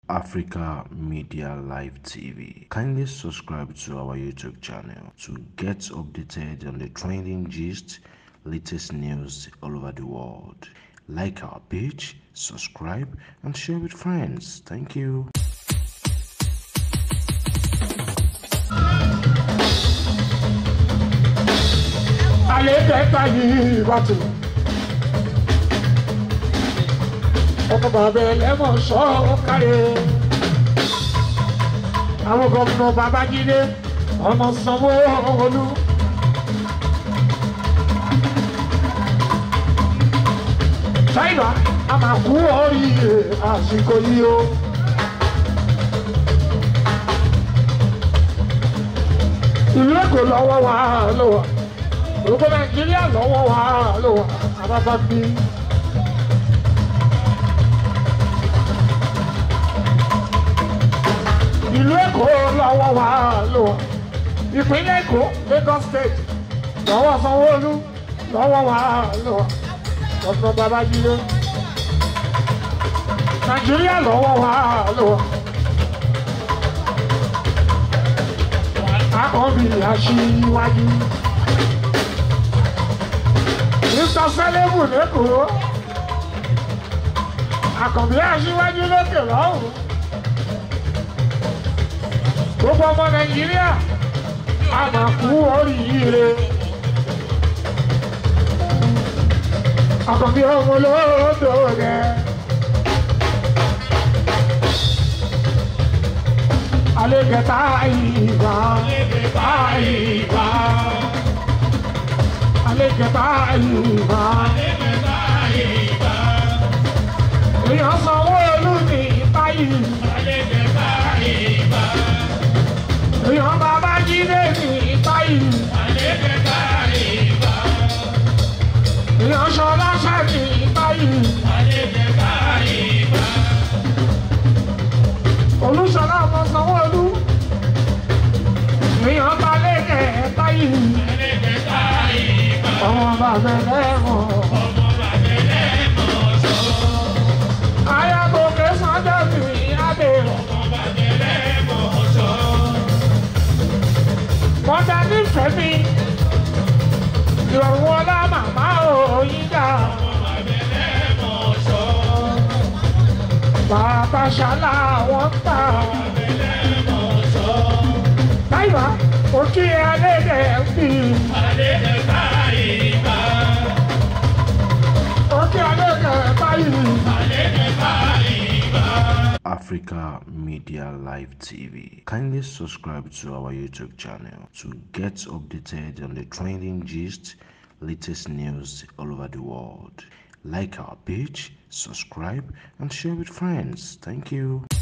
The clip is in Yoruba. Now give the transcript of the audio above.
Africa Media Live TV. Kindly subscribe to our YouTube channel to get updated on the trending gist, latest news all over the world. Like our page, subscribe, and share with friends. Thank you. àlékẹ́ta yìí bàtò. ọkọ̀ bàbá ẹlẹ́mọ̀ sọ ọ́ kárẹ̀. àwọn gómìnà babájídé ọmọ sanwó-olú. ṣáìbà a máa kú oríire àsìkò yìí o. ìlú èkó lọ́wọ́ wa lọ́wọ́ gbogbo nàìjíríà lọ́wọ́ wa ló wà àbábá bí. ìlú èkó lọ́wọ́ wa ló wà ìpínlẹ̀ èkó lagos state lọ́wọ́ sanwó-olú lọ́wọ́ wa ló wà ọ̀sán babájídé. nàìjíríà lọ́wọ́ wa ló wà. akọ́bí aṣíwájú. Mr. Sẹ́lẹ̀mù lẹ́kọ̀ọ́. Àkànbí aṣíwájú lókè lọ́hùn. Gbogbo ọmọ Nàìjíríà a máa kú oríire. Àkànbí ọmọ olóòdò rẹ̀. Alẹ́gẹ̀ta ìgbà. Alẹ́gẹ̀ta ìgbà alẹ́kẹ̀ta ìgbà. èèyàn sanwó olú ní báyìí. èèyàn bàbá jíde ní báyìí. èèyàn sọláṣà ní báyìí. olùsọlá ọmọ sanwó olú. èèyàn bá lẹ́kẹ̀ẹ́ báyìí ọmọ bàbá ẹlẹ́mọ̀. Ayágòkè sọ́jọ́ sí adé. Mọ̀dà nífẹ̀ẹ́ mi. Ìrọ̀rùn ọlá màmá òyìnbá. Bàbá ṣálá wọ́n tà. Táìbà, òkè alẹ́ dẹ̀ ń bì. Africa Media Live TV. Kindly subscribe to our YouTube channel to get updated on the trending gist, latest news all over the world. Like our page, subscribe, and share with friends. Thank you.